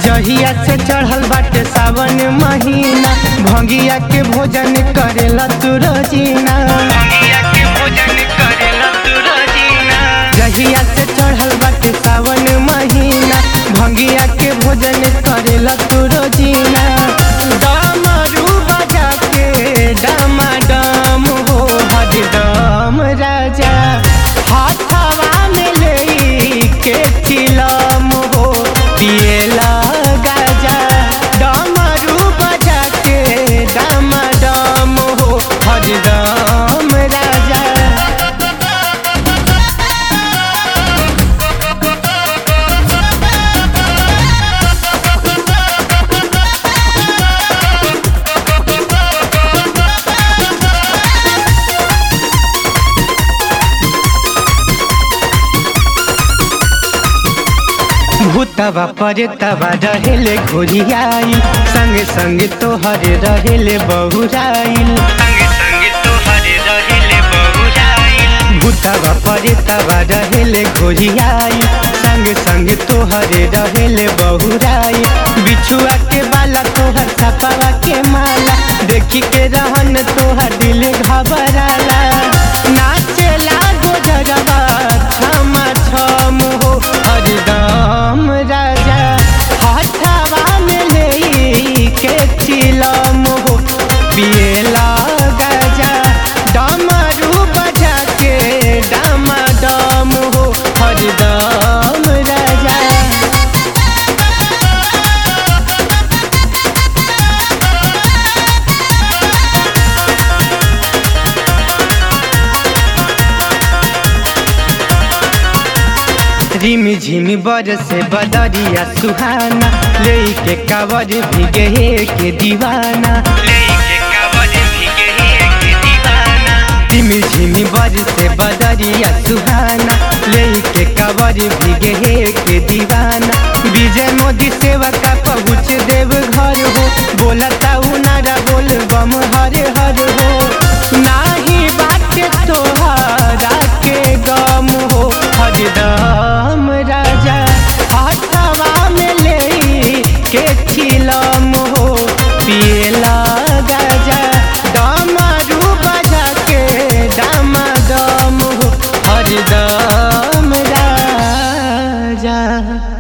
जहिया से चढ़ल बाटे सावन महीना भंगिया के भोजन करेला तू रोजीना जहिया से चढ़ल बाटे सावन महीना भंगिया के भोजन करेला तू रोजीना डमरू बजा के डमाडम हो हरदम राजा हाथवा में ले के चिलम हो पिएला गाजा डमरू बजा के डमाडम हो हरदम राजा भूतवा परेतवा रहेले घोरियाई संग संग तोहर रहेले बहुराइल भूतवा परेतवा रहेले घोरियाई संग संग तोहर रहेले बहुराई बिछुआ के बाला तोहर सपावा के माला देखी के रहन तोहर दिल घबराला नाचेला गोजरवा छमा छम हो हरदम राजा हाथवा में ले के चिलम हो पिएला गाजा डमरू बजा के डमाडम हो हरदम राजा रिमी झिमी बरसे बदरिया सुहाना लेके कावर भीगे के दीवाना रिमी झिमी बरसे बदरिया सुहाना लेके कावर भीगे के दीवाना विजय मोदी सेवा का पहुँच देव घर हो बोलता नारा बोल बम हर हर हो नाही बाटे तोहरा के गम हो हरदम राजा हाथवा में ले के चिलम हो पिएला गाजा डमरू बजा के डमाडम हो हरदम राजा